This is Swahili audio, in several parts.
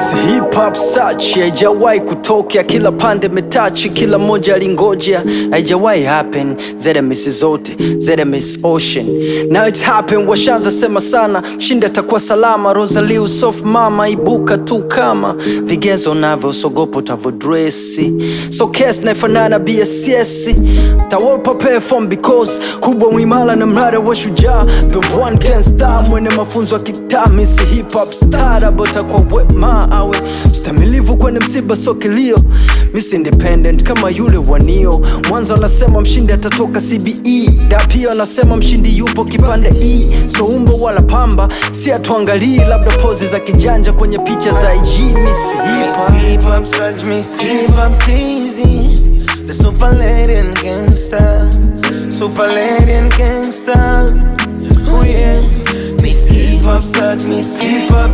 Miss Hip Hop search haijawahi kutokea, kila pande metachi, kila moja alingoja, haijawahi happen. ZMS zote ZMS Ocean, now it's happen. Washanza sema sana, mshindi atakuwa salama. Rosalie soft mama, ibuka tu kama vigezo navyo, sogopo utavodresi, so case naifanana BSS tawapa perform because kubwa mwimala na mrada wa shujaa, the one can star, mwene mafunzo ya kitaa, Miss Hip Hop star, abota kwa wema awe mstamilivu kwenye msiba so kilio, Miss Independent kama yule wanio mwanzo anasema mshindi atatoka CBE, da pia anasema mshindi yupo kipande E, so umbo wala pamba si atuangalii, labda pozi za kijanja kwenye picha za IG. Miss Hip Hop Miss Hip Hop search Miss Hip Hop teasy The super lady and gangster Super lady and gangster Oh yeah Miss Hip Hop search Miss Hip Hop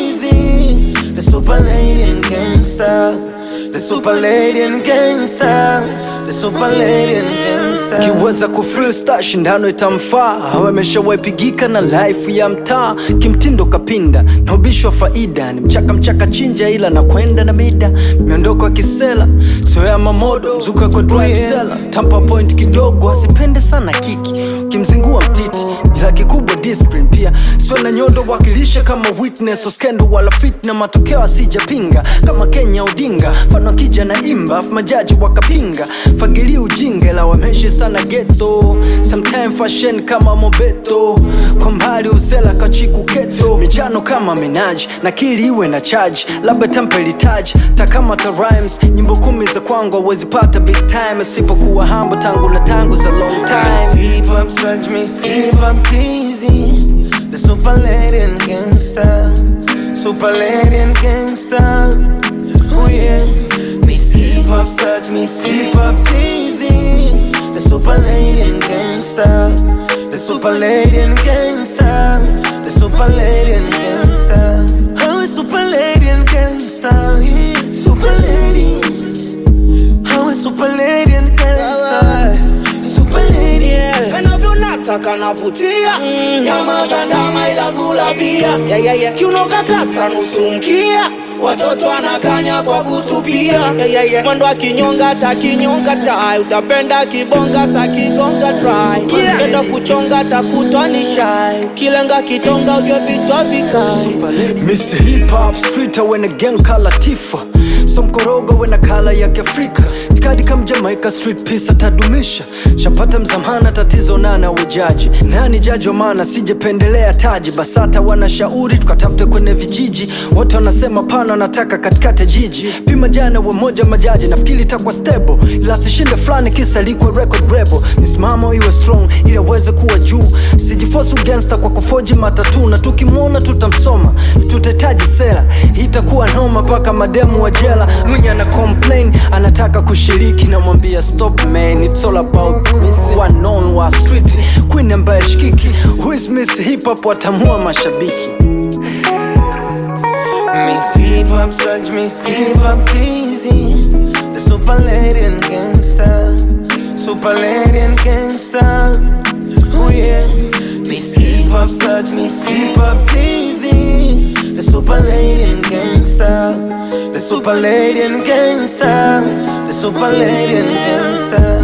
teasy The super lady and gangster The super lady and gangster The super lady and gangster kiweza kufreestyle shindano itamfaa awe ameshawepigika na life ya mtaa kimtindo kapinda na ubishwa faida ni mchaka mchaka chinja ila na kwenda na mida miondoko ya kisela soya mamodo mzuka kwa drive sela tampa point kidogo asipende sana kiki kimzingua mtiti ila kikubwa discipline pia siwe na nyodo wakilisha kama witness oskendo wala fit na matokeo asijapinga kama Kenya Odinga mfano akija na imba afu majaji wakapinga fagili ujinga ila wameishi sana ghetto sometime fashion kama mobeto kwa mbali usela kachiku keto michano kama minaji na kili iwe na charge labda tempe litaji takama ta rhymes nyimbo kumi za kwangu awezi pata big time asipokuwa hambo tangu na tangu za long Miss time Hip Hop search Miss Hip Hop teasy The super lady and gangster Super lady and gangster Oh yeah Miss Hip Hop search Miss Hip Hop teasy The super lady and gangster The super lady and gangster The super lady and gangster Oh it's super lady and gangster yeah. Super lady Oh it's super lady and gangster Super lady yeah. kanavyonataka navutia nyama za ndama ila gula bia yeah, yeah, yeah. kiuno kakata nusu mkia watoto anakanya kwa kutupia yeah, yeah, yeah. mwendo akinyonga takinyonga tai utapenda kibonga sa kigonga try yeah. kenda kuchonga takutwa ni shai kilenga kitonga ujwe vitwa vikai Miss Hip Hop Street wena gang kala tifa so mkorogo wena kala ya kiafrika tikadi kam Jamaica street peace atadumisha shapata mzamana tatizo nana wejaji nani jaji wa maana sijependelea taji basata wanashauri tukatafute kwenye vijiji wote wanasema pana wanataka katikati ya jiji pima jana wa moja majaji nafikiri itakuwa stable ila sishinde fulani kisa likwe record rebel misimamo iwe strong ili aweze kuwa juu sijifosu gangster kwa kufoji matatu na tukimwona tutamsoma tutahitaji sera Hii itakuwa noma mpaka mademu wa jela mwenye ana complain anataka kushiriki namwambia stop man it's all about miss one on wa street queen ambaye shikiki who is miss hip hop watamua mashabiki Miss Hip Hop search Miss Hip Hop teasy The super lady and gangster Super lady and gangster Oh yeah Miss Hip Hop search Miss Hip Hop teasy The super lady and gangster The super lady and gangster The super lady and gangster